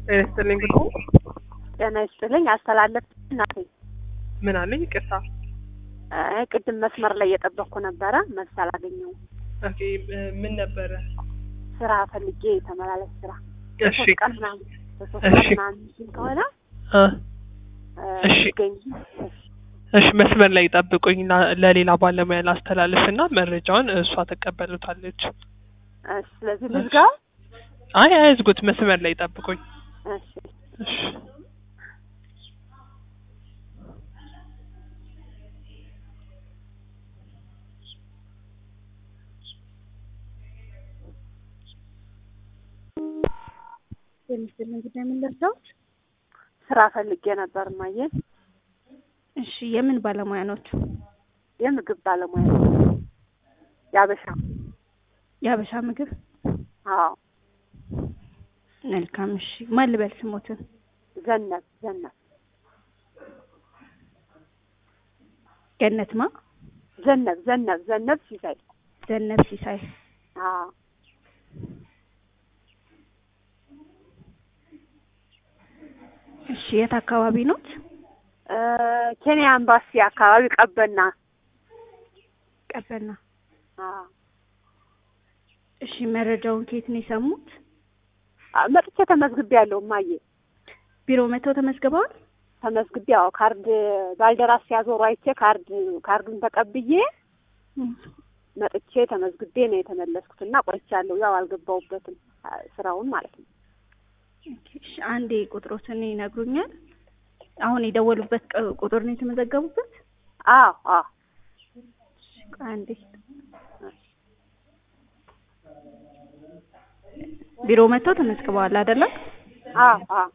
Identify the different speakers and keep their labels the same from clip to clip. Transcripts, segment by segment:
Speaker 1: ጤና ይስጥልኝ ብሎ
Speaker 2: ጤና ይስጥልኝ። አስተላለፍ እናቴ
Speaker 1: ምን አለኝ? ይቅርታ።
Speaker 2: እ ቅድም መስመር ላይ እየጠበቅኩ ነበረ፣ መልስ አላገኘሁም።
Speaker 1: ኦኬ ምን ነበረ?
Speaker 2: ስራ ፈልጌ የተመላለስ ስራ
Speaker 1: እሺ
Speaker 2: ሶስት ቀን ምናምን በሶስት
Speaker 1: እሺ።
Speaker 2: ቀን ምናምን የሚችል ከሆነ
Speaker 1: እ
Speaker 2: እ
Speaker 1: እሺ።
Speaker 2: ይገኝ። እሺ
Speaker 1: እሺ መስመር ላይ ጠብቁኝ እና ለሌላ ባለሙያ ላስተላልፍ እና መረጃውን እሷ ትቀበሉታለች።
Speaker 2: እሺ። ስለዚህ ልዝጋው።
Speaker 1: አይ አይዝጉት፣ መስመር ላይ ጠብቁኝ።
Speaker 2: እሺ
Speaker 1: እሺ
Speaker 3: የምስል እንግዲህ ምን ልርዳዎት?
Speaker 2: ስራ ፈልጌ ነበር ማየ
Speaker 3: እሺ የምን ባለሙያ ኖት?
Speaker 2: የምግብ ባለሙያ ያበሻ።
Speaker 3: የሀበሻ ምግብ።
Speaker 2: አዎ
Speaker 3: መልካም እሺ። ማን ልበል ስሞትን?
Speaker 2: ዘነብ ዘነብ
Speaker 3: ገነት ማ?
Speaker 2: ዘነብ ዘነብ ዘነብ ሲሳይ።
Speaker 3: ዘነብ ሲሳይ።
Speaker 2: አዎ
Speaker 3: እሺ የት አካባቢ ኖት?
Speaker 2: እ ኬንያ ኤምባሲ አካባቢ ቀበና።
Speaker 3: ቀበና።
Speaker 2: አዎ
Speaker 3: እሺ መረጃውን ከየት ነው የሰሙት?
Speaker 2: አ- መጥቼ ተመዝግቤ ያለው ማየ
Speaker 3: ቢሮ መጥተው ተመዝግበዋል?
Speaker 2: ተመዝግቤ ያው ካርድ ባልደራስ ሲያዞሩ አይቼ ካርድ ካርዱን ተቀብዬ መጥቼ ተመዝግቤ ነው የተመለስኩት እና ቆይቻለሁ። ያው አልገባሁበትም አ- ስራውን ማለት ነው።
Speaker 3: ኦኬ፣ እሺ አንዴ ቁጥሮትን ይነግሩኛል? አሁን የደወሉበት ቅ- ቁጥር ነው የተመዘገቡበት?
Speaker 2: አዎ አዎ
Speaker 3: እሺ፣ ቆይ አንዴ ቢሮ መጥተው ተመዝግበዋል አይደለም?
Speaker 2: አዎ አዎ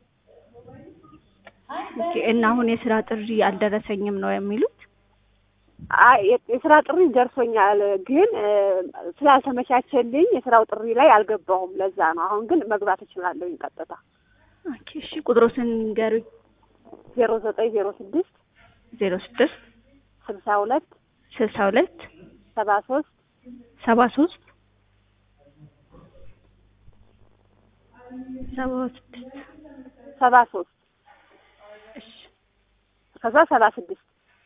Speaker 3: ኦኬ። እና አሁን የስራ ጥሪ አልደረሰኝም ነው የሚሉት?
Speaker 2: አይ የ- የስራ ጥሪ ደርሶኛል፣ ግን እ፣ ስላልተመቻቸልኝ የስራው ጥሪ ላይ አልገባሁም። ለዛ ነው። አሁን ግን መግባት እችላለሁኝ ቀጥታ።
Speaker 3: ኦኬ፣ እሺ ቁጥሮትን ንገሩኝ።
Speaker 2: ዜሮ ዘጠኝ ዜሮ ስድስት
Speaker 3: ዜሮ ስድስት
Speaker 2: ስልሳ ሁለት
Speaker 3: ስልሳ ሁለት
Speaker 2: ሰባ ሶስት
Speaker 3: ሰባ ሶስት ሰባ ስድስት
Speaker 2: ሰባ ሶስት
Speaker 3: እሺ
Speaker 2: ከዛ ሰባ ስድስት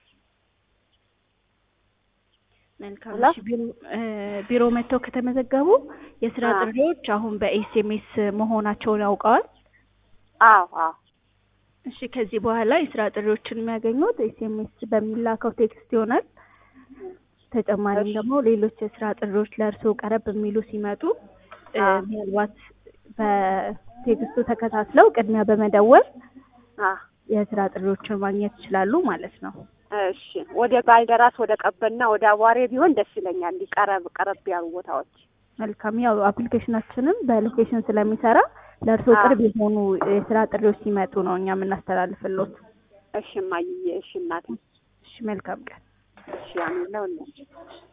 Speaker 3: መልካም
Speaker 2: ሄሎ?
Speaker 3: እሺ ቢሮ እ ቢሮ መጥተው ከተመዘገቡ የስራ
Speaker 2: አዎ።
Speaker 3: ጥሪዎች አሁን በኤስኤምኤስ መሆናቸውን ያውቀዋል።
Speaker 2: አዎ አዎ
Speaker 3: እሺ ከዚህ በኋላ የስራ ጥሪዎችን የሚያገኙት ኤስኤምኤስ በሚላከው ቴክስት ይሆናል። ተጨማሪም
Speaker 2: እሺ።
Speaker 3: ደግሞ ሌሎች የስራ ጥሪዎች ለእርስዎ ቀረብ የሚሉ ሲመጡ እ
Speaker 2: አዎ።
Speaker 3: ምናልባት በቴክስቱ ተከታትለው ቅድሚያ በመደወል
Speaker 2: አዎ
Speaker 3: የስራ ጥሪዎችን ማግኘት ይችላሉ ማለት ነው።
Speaker 2: እሺ ወደ ባልደራስ ወደ ቀበና ወደ አዋሬ ቢሆን ደስ ይለኛል። እንዲህ ቀረብ ቀረብ ያሉ ቦታዎች
Speaker 3: መልካም ያው አፕሊኬሽናችንም በሎኬሽን ስለሚሰራ ለእርስዎ
Speaker 2: አዎ።
Speaker 3: ቅርብ የሆኑ የስራ ጥሪዎች ሲመጡ ነው እኛ የምናስተላልፍሎት።
Speaker 2: እሺ እማዬ፣ እሺ እናቴ፣
Speaker 3: እሺ መልካም ቀን።
Speaker 2: እሺ አሜን ለሁላችሁ።